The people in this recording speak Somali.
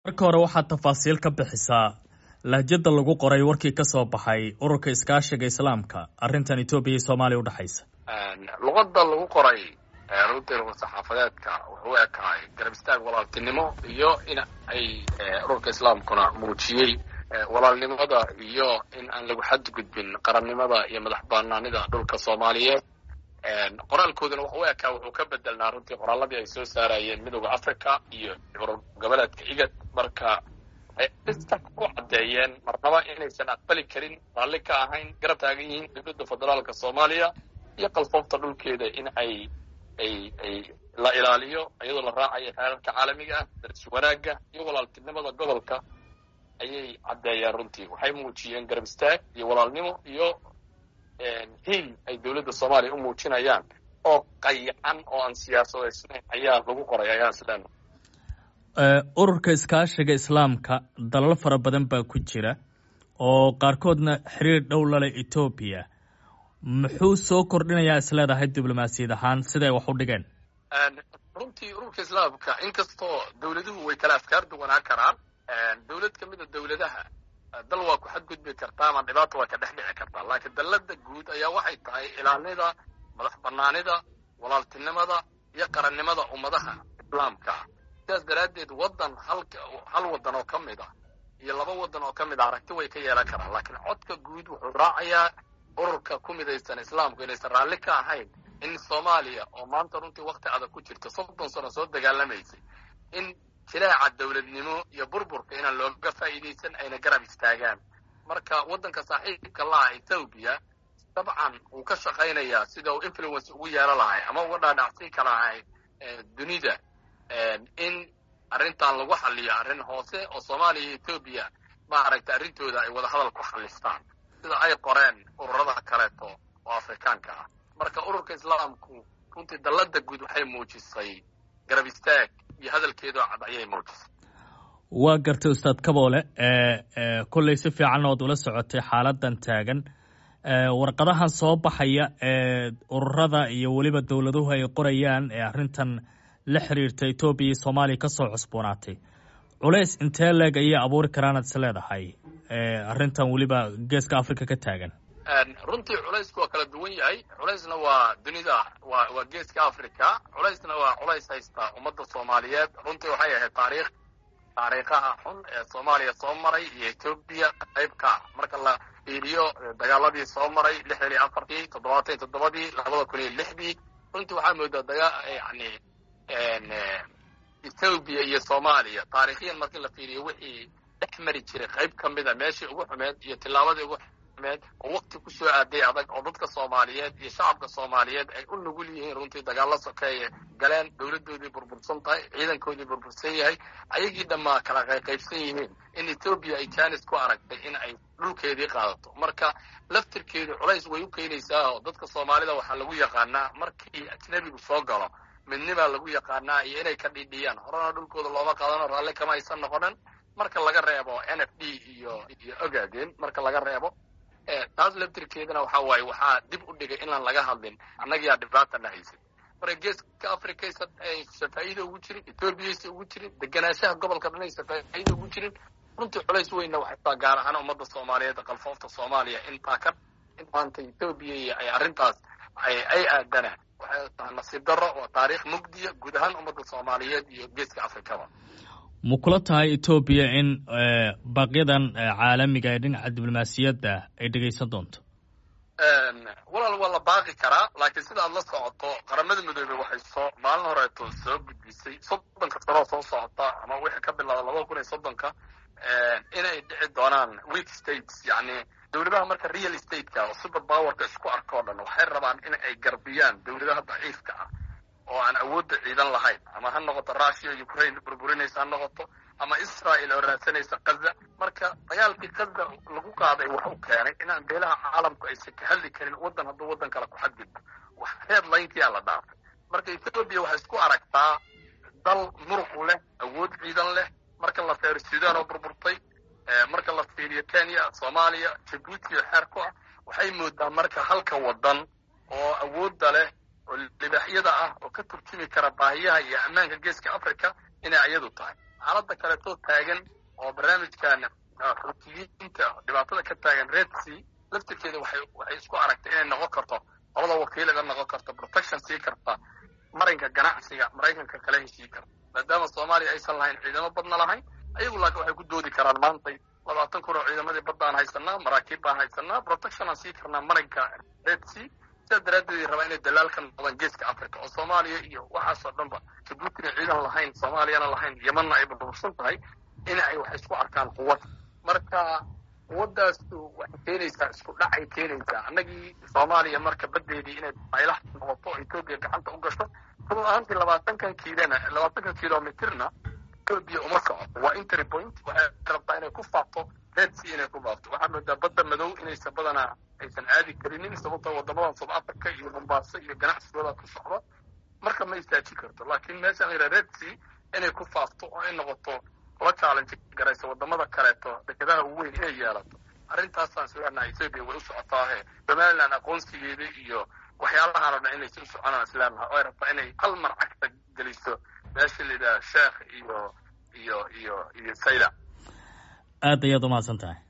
marka hore waxaad tafaasiil ka bixisaa lahjada lagu qoray warkii ka soo baxay ururka iskaashiga islaamka arrintan etoobiya iyo soomaaliya udhexaysa luqada lagu qoray runtii saxaafadeedka wuxuu u ekaay garab istaag walaaltinimo iyo in ay ururka islaamkuna muujiyey walaalnimada iyo in aan lagu xadgudbin qarannimada iyo madax banaanida dhulka soomaaliyeed qoraalkooduna wuxuu u ekaa wuxuu ka bedelnaa runtii qoraaladii ay soo saarayeen midooda africa iyo urur goboleedka igad marka waxay ku caddeeyeen marnaba inaysan aqbali karin raalli ka ahayn garab taagan yihiin dowladda federaalka soomaaliya iyo qalfoofta dhulkeeda in ay ay ay la ilaaliyo iyadoo la raacayo xeerarka caalamiga ah daris wanaagga iyo walaaltinimada gobolka ayay caddeeyeen runtii waxay muujiyeen garab istaag iyo walaalnimo iyo hiil ay dowladda soomaaliya u muujinayaan oo qayacan oo aan siyaasadaysnayn ayaa lagu qoray ayaan isleena ururka iskaashiga islaamka dalal fara badan baa ku jira oo qaarkoodna xiriir dhow lale etoobiya muxuu soo kordhinayaa isleedahay diblomaasiyad ahaan siday wax u dhigeen runtii ururka islaamka inkastoo dowladuhu way kala afkaar duwanaa karaan dowlad ka mida dowladaha dal waa ku xadgudbi kartaa ama dhibaata waa ka dhex dhici kartaa laakiin dallada guud ayaa waxay tahay ilaalinida madax banaanida walaaltinimada iyo qarannimada ummadaha islaamka sidaas daraaddeed waddan hal hal waddan oo ka mid ah iyo laba waddan oo ka mid ah aragti way ka yeelan karaan laakiin codka guud wuxuu raacayaa ururka ku midaysan islaamku inaysan raalli ka ahayn in soomaaliya oo maanta runtii wakti adag ku jirta soddon sano soo dagaalamaysay in jilaaca dowladnimo iyo burburka inaan looga faa'iidaysan ayna garab istaagaan marka waddanka saaxiibka la ah ethoobiya dabcan wuu ka shaqaynayaa sida uu influence ugu yeelo lahay ama uga dhaadhacsiin ka lahay dunida in arrintan lagu xaliyo arrin hoose oo soomaaliya iyo ethoobiya maaragta arrintooda ay wada hadal ku xalistaan sida ay qoreen ururada kaleeto oo afrikaanka ah marka ururka islaamku runtii dallada guud waxay muujisay garab istaag iyo hadalkeedoo cad ayay muujisay waa gartay ustaad kaboole kolley si fiican ood ula socotay xaaladan taagan warqadahan soo baxaya ee ururada iyo weliba dowladuhu ay qorayaan ee arrintan la xiriirta etoobiya iyo soomaaliya ka soo cusboonaatay culays intee leeg ayay abuuri karaanaad is leedahay arrintan weliba geeska africa ka taagan runtii culaysku waa kala duwan yahay culaysna waa dunida waa waa geeska africa culaysna waa culays haysta ummadda soomaaliyeed runtii waxay ahayd taariikh taariikhaha xun ee soomaaliya soo maray iyo etoobiya qaybka marka la fiiriyo dagaaladii soo maray lixdan iyo afartii toddobaatan iyo toddobadii labada kun iyo lixdii runtii waxaa moodaa daga yani ethoobiya iyo soomaaliya taariikhiyan markii la fiiriyo wixii dhex mari jiray qayb ka mida meeshii ugu xumeed iyo tillaabadii ugu xumeed oo wakti ku soo aaday adag oo dadka soomaaliyeed iyo shacabka soomaaliyeed ay u nugul yihiin runtii dagaalla sokeeye galeen dowladdoodii burbursan tahay ciidankoodii burbursan yahay ayagii dhammaa kala qayqaybsan yihiin in ethoobiya ay janis ku aragtay in ay dhulkeedii qaadato marka laftirkeedu culays way u keenaysaa oo dadka soomaalida waxaa lagu yaqaanaa markii ajnebigu soo galo midnibaa lagu yaqaanaa iyo inay ka dhidhiyaan horena dhulkooda looma qaadano raalli kama aysan noqonin marka laga reebo n f d iyo iyo ogaadeen marka laga reebo taas laftirkeedana waxa waaye waxaa dib u dhigay inaan laga hadlin annagiyaa dhibaatana haysay marka geeska africa aysan faa'iida ugu jirin ethoobiyaaysa ugu jirin deganaanshaha gobolka dhan aysan faa'iida ugu jirin runtii culays weynna waxay taa gaar ahaan ummadda soomaaliyeed qalfoofta soomaaliya intaa ka in maanta ethoobiya iyo ay arrintaas ay aadana waxay tahay nasiib darro waa taariikh mugdiya guud ahaan ummadda soomaaliyeed iyo geeska afrikaba ma kula tahay etoobiya in baaqyadan caalamiga ee dhinaca diblomaasiyadda ay dhegaysan doonto walaal waa la baaqi karaa laakiin sida aad la socoto qaramada midoobey waxay soo maalin horeeto soo gudbisay soddonka sanoo soo socota ama wixii ka bilaada labada kun iyo soddonka inay dhici doonaan weak states yacni dowladaha marka real stateka oo super powerka isku arka o dhan waxay rabaan in ay garbiyaan dowladaha daciifka ah oo aan awoodda ciidan lahayn ama ha noqoto russia ukraine burburinaysa ha noqoto ama israel oo raadsanaysa kaza marka dagaalkii kaza lagu qaaday wuxuu keenay inaan beelaha caalamku aysan ka hadli karin waddan hadduu waddan kale ku xadgudbo wax headlinekiyaa la dhaafay marka ethoobiya waxay isku aragtaa dal muruq leh awood ciidan leh marka la feero sudan oo burburtay marka la fiiriyo kenya soomaaliya jabuuti oo xeer ku ah waxay moodaa marka halka waddan oo awoodda leh oo libaaxyada ah oo ka turjumi kara baahiyaha iyo ammaanka geeska africa inay iyadu tahay xaaladda kaleetoo taagan oo barnaamijkan xutiyiinta dhibaatada ka taagan red sea laftirkeeda waxay waxay isku aragtay inay noqon karto labada wakiilaga noqon karto protection sii karta marinka ganacsiga maraykanka kala heshii karta maadaama soomaaliya aysan lahayn ciidamo badna lahayn ayagu laakiin waxay ku doodi karaan maantay labaatan kun oo ciidamadii baddaan haysanaa maraakiib baan haysanaa protection aan sii karnaa marinka red sea sidaas daraaddeed rabaa inay dalaal ka noqdaan geeska africa oo soomaaliya iyo waxaasoo dhanba jabuutina ciidan lahayn soomaaliyana lahayn yemanna ay burbursan tahay in ay wax isku arkaan quwad marka quwadaasu waxay keenaysaa isku dhacay keenaysaa annagii soomaaliya marka baddeedii inay baylaha noqoto etoobiya gacanta u gasho run ahaantii labaatankan kiilona labaatankan kilomitirna etoobiya uma socoto waa intery point waxay rabtaa inay ku faafto red sea inay ku faafto waxaa moodaa badda madow inaysan badanaa aysan aadi karinin sababtoo wadamadan south africa iyo mombaaso iyo ganacsigooda ku socda marka ma istaaji karto laakiin meesha la yidhaha red sea inay ku faafto oo ay noqoto la challenge garaysa wadamada kaleeto dekedaha ugu weyn inay yeelato arrintaasaan isleenahay ethoobia way u socotaahe somaliland aqoonsigeeda iyo waxyaalahaan oo dhan inaysa u soconaan isleenahay oo ay rabtaa inay hal mar cagta geliso meesha la yidhaha sheekh iyo iyo iyo iyo sayda aad ayaad umahadsan tahay